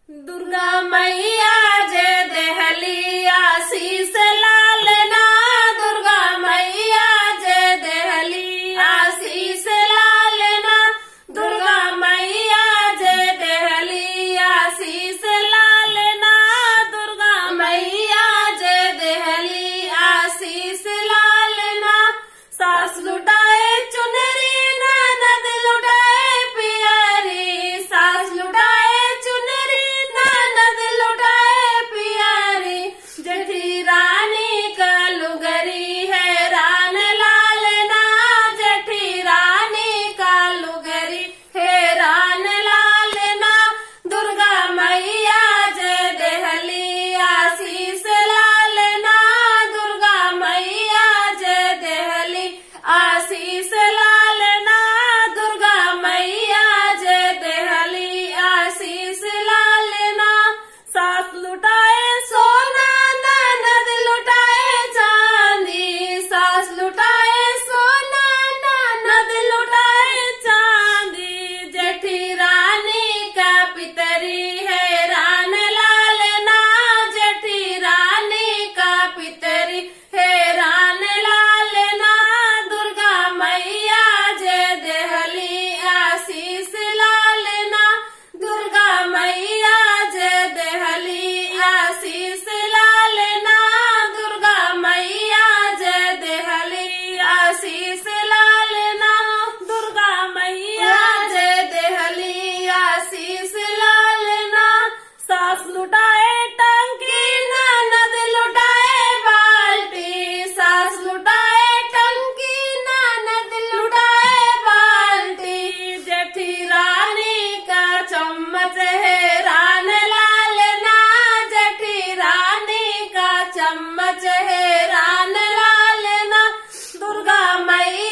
दुर्गा मैया जे देहली आशीष लालना दुर्गा मैया जे देहली आशीष लालना दुर्गा मैया जे देहली आशीष लालना दुर्गा मैया जे देहली आशीष लालना सास लुटाए चुनरी ननद लुटाए पियरी सास लुटाए चुनरी ननद लुटाए पियरी जठी रानी का लुगरी है रान लाल ना जठी रानी का लुगरी है रान लाल ना दुर्गा मैया जय देहली आशीष लाल ना दुर्गा मैया जय देहली आशीष लाल ना दुर्गा मैया जय देहली आशीष लाल ना सास लुटाए सोना ननद लुटाए चांदी सास लुटाए सोना ननद लुटाए चांदी जेठी रानी का पितरी है रान लाल ना जेठी रानी का पितरी है रान लाल ना दुर्गा मैया जय देहली आशीष लाल ना दुर्गा मैया जय देहली आशीष लाल ना दुर्गा मैया जय देहली आशीष लाल ना दुर्गा मैया जय देहली आशीष लाल ना सास लुटाए टंकी ननद लुटाए बाल्टी सास लुटाए टंकी ननद लुटाए बाल्टी जेठी रानी का चम्मच है रान लाल ना जेठी रानी का चम्मच है रान लाल ना दुर्गा मैया